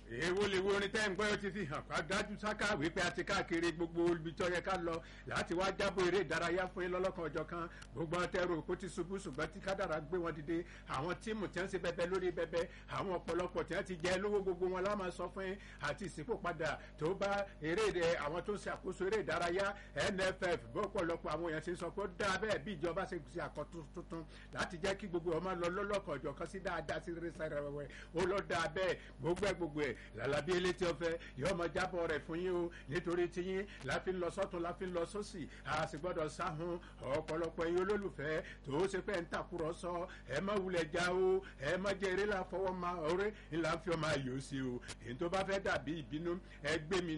èwo lè wo orin tẹ́ ń gbọ́ ó ti fi hàn ká dájú sáká wípé a ti káàkiri gbogbo ibi tó yẹ ká lọ láti wá jábọ̀ eré ìdárayá fún yín lọ́lọ́kan ọjọ́ kan gbogbo ọtẹ́rù kó ti ṣubú ṣùgbọ́n tí kádàrá gbé wọn dìde àwọn tíìmù tí wọ́n ṣe bẹbẹ lórí bẹbẹ àwọn ọ̀pọ̀lọpọ̀ tí wọ́n ti jẹ lówó gbogbo wọn lá máa sọ fún yín àti ìsìnkú padà tó bá eré ìdẹ àwọn tó ń ṣàkóso eré ìdárayá NFF bọ́pọ̀lọpọ̀ àwọn èèyàn ṣe sọ pé ó dáa bẹ́ẹ̀ bí ìjọba ṣe ṣe àkọ́tún tuntun láti jẹ́ kí gbogbo ọmọ lọ lọ́lọ́kan ọjọ́ kan sí dáadáa sí rẹ̀ sẹ́rẹ̀ wẹ̀wẹ̀ ó lọ dáa bẹ́ẹ̀ gbogbo ẹ̀ gbogbo ẹ̀ làlábí elétí ọ̀fẹ́ yóò mọ jábọ̀ rẹ̀ fún yín o nítorí tiyín la fi ń lọ sọ́tún la fi ń lọ sósì a sì gbọ́dọ̀ sáhun ọ̀pọ̀lọpọ̀ yín olólùfẹ́ tó ṣe fẹ́ ń tàkúrọ̀sọ ẹ má wulẹ̀ já o ẹ má jẹ́ eré la fọwọ́ ma ọ̀rẹ́ ńlá fi ọmọ ayò sí o èyí tó bá fẹ́ dàbí ìbínú ẹ gbé mi